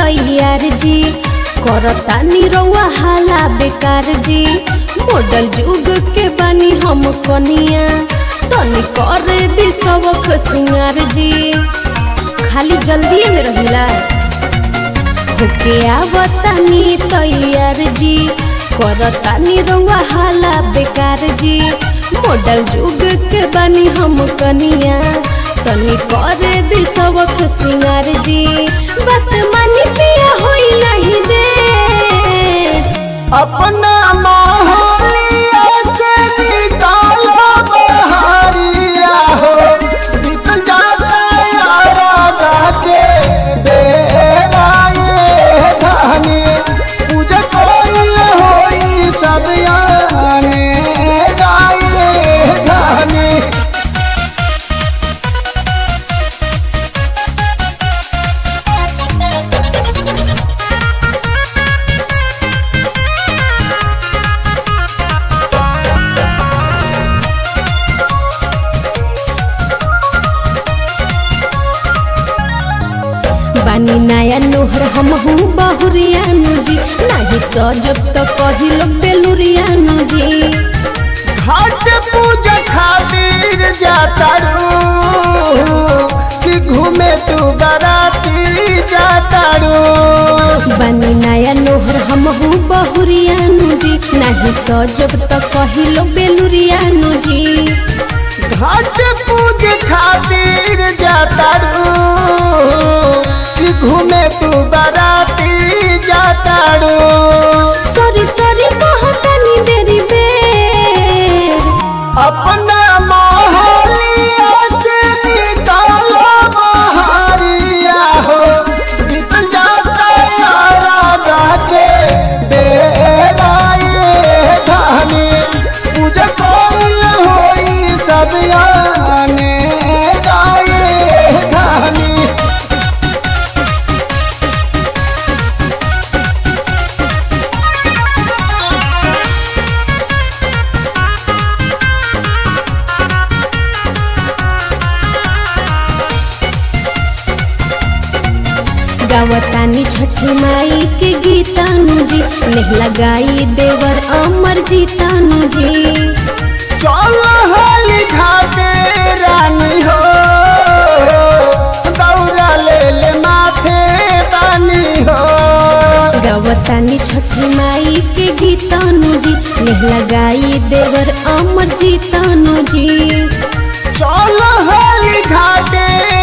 तैयार जी करता निरौआ हाला बेकार जी मॉडल जुग के बनी हम कनिया तनी करे भी सबक सिंगार जी खाली जल्दी में रहिला होके आवतानी तैयार जी करतानी रउआ हाला बेकार जी मॉडल जुग के बनी हम कनिया तनी करे दी सबक सिंगार जी बात मानी पिया होई नहीं दे अपना मोहलिया से निकालो बहारिया हो बीत जाता यारा के बेरा ये धानी पूजा कोई होई सब याने राये धानी बानी नया नोहर हम हूँ बहुरियानु जी नाही सजब तो कहिलो बेलुरियानु जी घाट पूजा खातिर जाता रू कि घूमे तू बराती जाता रू बनी नया नोहर हम हूँ बहुरियानु जी नाही सजब तो कहिलो बेलुरियानु जी घाट पूजा खातिर जाता रू कि घूमे तू बराती जाता रू सॉरी सॉरी कहतनी बेरी बेर अपना मोहलिया से निकालो बहारिया हो बीत जाता यारा के बेरा ये धानी पूजा कोई होई सब याने राये धानी गावतानी छठी माई के गीतानु जी नेह लगाई देवर अमर जीतानु जी चल हाली घाटे रानी हो दौड़ा ले ले माथे बानी हो गावतानी छठी माई के गीतानु जी नेह लगाई देवर अमर जीतानु जी चल हाली घाटे